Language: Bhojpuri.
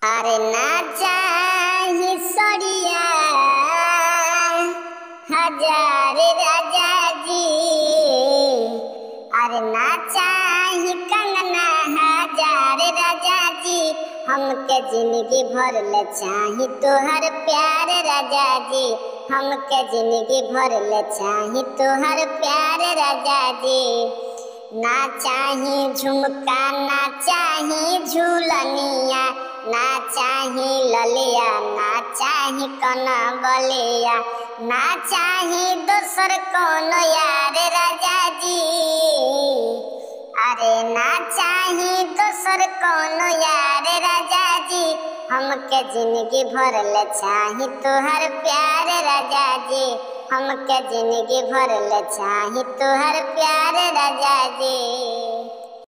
अरे ना चाही सड़िया हजार राजा जी अरे ना चाही कंगना हजार राजा जी हमके जिंदगी भर ले चाही तोहर प्यार राजा जी हमके जिंदगी भर ले चाही तोहर प्यार राजा जी ना चाही झुमका ना चाही झूलनिया ना चाही ललिया ना चाही कना बलिया ना चाही दोसर कोनो यार राजा जी अरे ना चाही दोसर कोनो यार राजा जी हमके जिंदगी भर ले चाही तोहर प्यार राजा जी हमके जिंदगी भर ले चाही तोहर प्यार राजा जी